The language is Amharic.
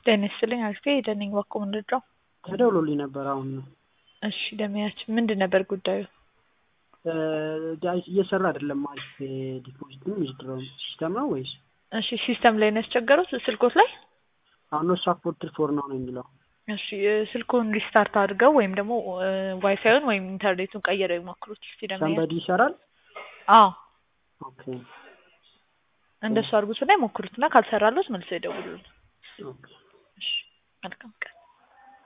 ጤና ይስጥልኝ አሪፍ ሄደን ነኝ ባኮ ምንድነው? ተደውሎልኝ ነበር አሁን ነው። እሺ ደመያችን ምንድን ነበር ጉዳዩ? እየሰራ አይደለም አሪፍ ዲፖዚትም ዊዝድሮውም ሲስተም ነው ወይስ? እሺ ሲስተም ላይ ነው ያስቸገሩት ስልኮት ላይ? አሁን ነው ሳፖርትድ ፎር ነው ነው የሚለው። እሺ ስልኩን ሪስታርት አድርገው ወይም ደግሞ ዋይፋዩን ወይም ኢንተርኔቱን ቀይረው ይሞክሩት እስቲ ደመያ። ሰንበዲ ይሰራል? አዎ ኦኬ እንደሱ አድርጉትና ይሞክሩትና ካልሰራሎት መልሰው ይደውሉልን። ኦኬ እሺ መልካም ቀን